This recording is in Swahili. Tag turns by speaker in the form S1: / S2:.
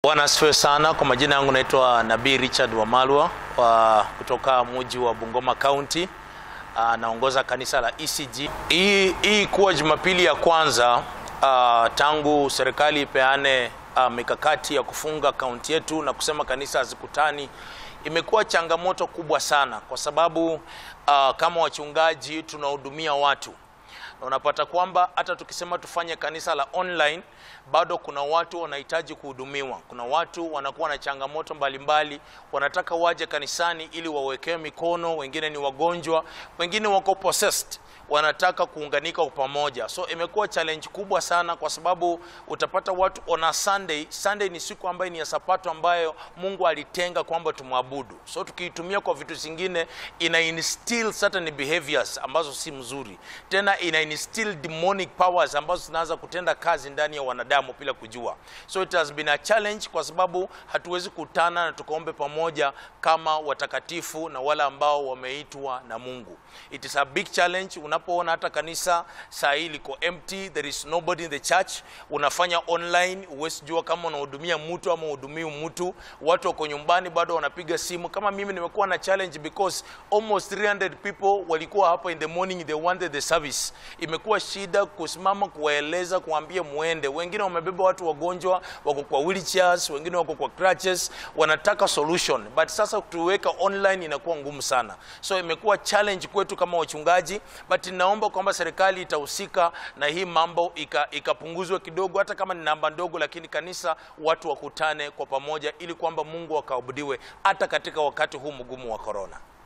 S1: Bwana asifiwe sana. Kwa majina yangu naitwa Nabii Richard Wamalwa wa kutoka mji wa Bungoma County. Uh, naongoza kanisa la ECG. Hii hii kuwa Jumapili ya kwanza uh, tangu serikali ipeane uh, mikakati ya kufunga kaunti yetu na kusema kanisa hazikutani, imekuwa changamoto kubwa sana kwa sababu uh, kama wachungaji tunahudumia watu na unapata kwamba hata tukisema tufanye kanisa la online bado kuna watu wanahitaji kuhudumiwa. Kuna watu wanakuwa na changamoto mbalimbali mbali, wanataka waje kanisani ili wawekewe mikono, wengine ni wagonjwa, wengine wako possessed wanataka kuunganika kwa pamoja. So imekuwa challenge kubwa sana, kwa sababu utapata watu on a Sunday. Sunday ni siku ambayo ni ya sapato ambayo Mungu alitenga kwamba tumwabudu. So tukiitumia kwa vitu zingine, ina instill certain behaviors ambazo si mzuri, tena ina instill demonic powers ambazo zinaanza kutenda kazi ndani ya wanadamu bila kujua. So it has been a challenge, kwa sababu hatuwezi kutana na tukaombe pamoja kama watakatifu na wale ambao wameitwa na Mungu. It is a big challenge unapoona hata kanisa saa hii liko empty, there is nobody in the church. Unafanya online, huwezi jua kama unahudumia mtu ama uhudumii mtu. Watu wako nyumbani bado wanapiga simu. Kama mimi nimekuwa na challenge because almost 300 people walikuwa hapa in the morning, they wanted the service. Imekuwa shida kusimama kuwaeleza, kuambia muende. Wengine wamebeba watu wagonjwa, wako kwa wheelchairs, wengine wako kwa crutches, wanataka solution, but sasa tuweka online inakuwa ngumu sana, so imekuwa challenge kwetu kama wachungaji but naomba kwamba serikali itahusika na hii mambo ikapunguzwe ika kidogo, hata kama ni namba ndogo, lakini kanisa watu wakutane kwa pamoja, ili kwamba Mungu akaabudiwe hata katika wakati huu mgumu wa korona.